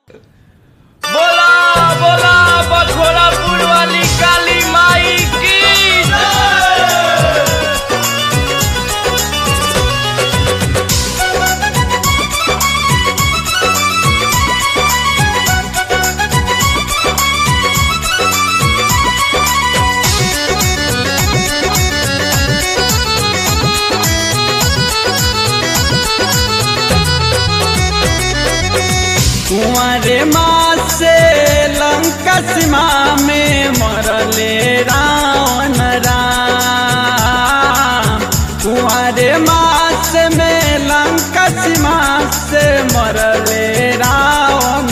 बोला बोला बखोरापुर वाली काली माई की जय। कुंवरे माँ से लंका सीमा में मरले रावण राम कुंवरे मास में लंका सीमा से मरले रावण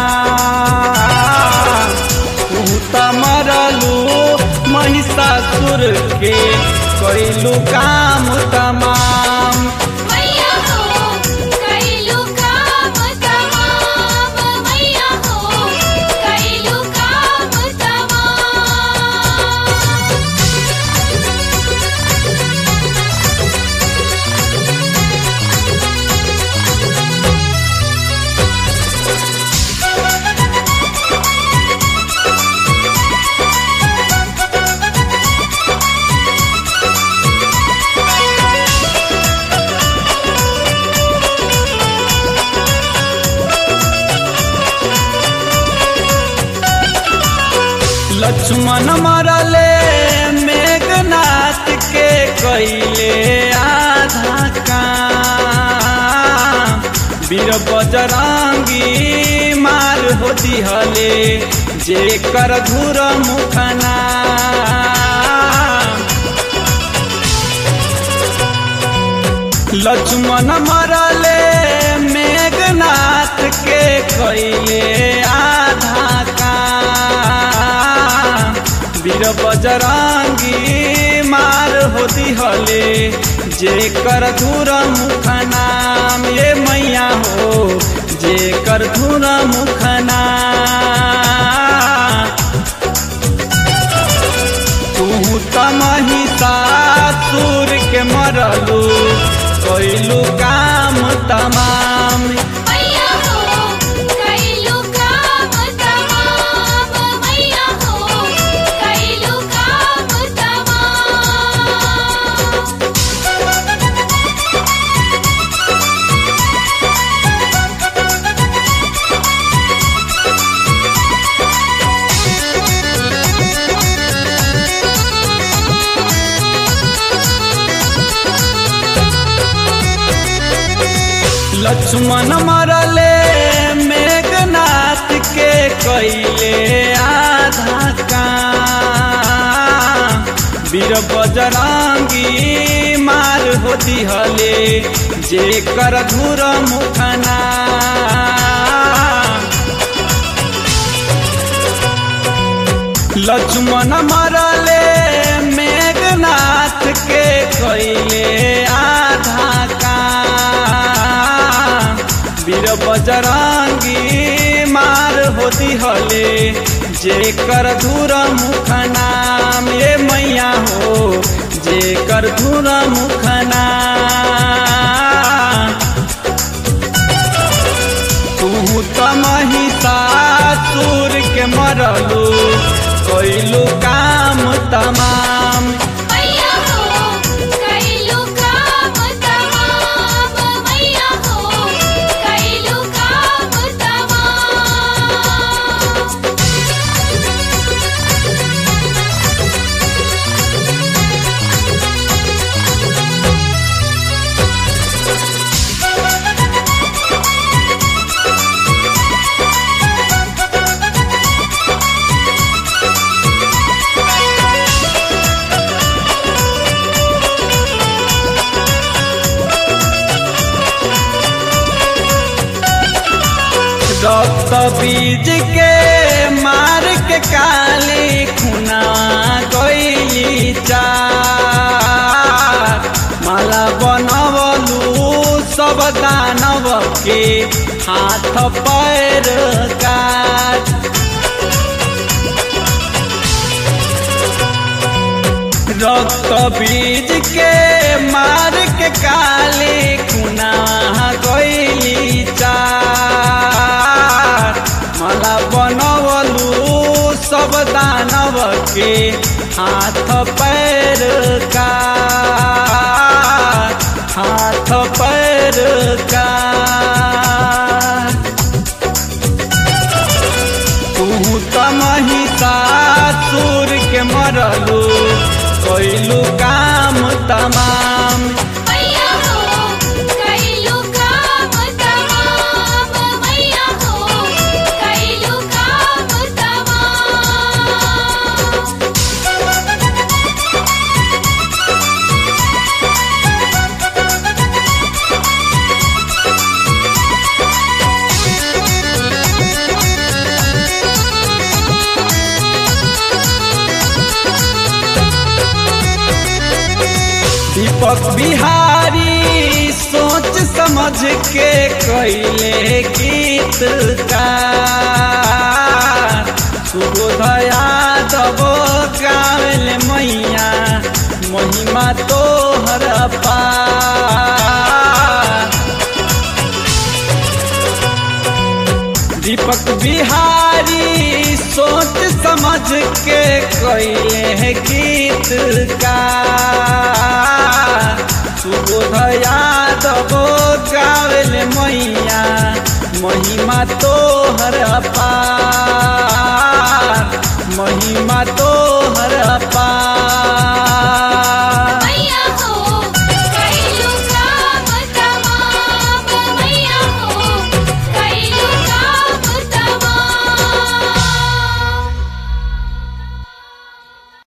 राम तू त मरलू महिषासुर के कैलू काम तमाम मैया हो कैलू काम तमाम मैया हो कैलू काम तमाम लक्ष्मण मरले मेघनाथ के कैले आधा काम वीर बजरंगी मार हो दिहले जे कर धुर मुखना लक्ष्मण मरले मेघनाथ के कैले आधा काम वीर बजरंगी मार होती हले जे कर धुर मुख नाम ये मैया हो जे कर धुर मुख नाम तू त महिषासुर के मरलू कैलू काम तमाम मैया हो कैलू काम तमाम मैया हो कैलू काम तमाम लक्ष्मण मरले मेघनाथ के कैले आधा काम वीर बजरंगी मार हो दिहले जे कर धुर मुखना लक्ष्मण मरले मेघनाथ के कैले आधा काम वीर बजरंगी मार होती हले जे कर धुर मुख नाम ये मैया हो जे कर धुर मुख नाम तू त महिषासुर के मरलू कैलू काम तमाम मैया हो कैलू काम तमाम मैया हो कैलू काम तमाम रक्त बीज के मार के काली खुना गईली चार माला बनवलू सब दानव के हाथ पैर काट रक्त बीज के मार के काली खुना गईली चार दानव के हाथ पैर का हाथ पैर का तू त महिषासुर के मरलू कैलू काम तमाम मैया हो कैलू काम तमाम मैया हो कैलू काम तमाम दीपक बिहारी सोच समझ के कैले गीत का सुबोधया दबो गावल मैया महिमा तोहर पार दीपक बिहारी सोच समझ के कैले गीत का सुबोधया दबो गावल मैया महिमा तोहर पार महिमा तोहर पार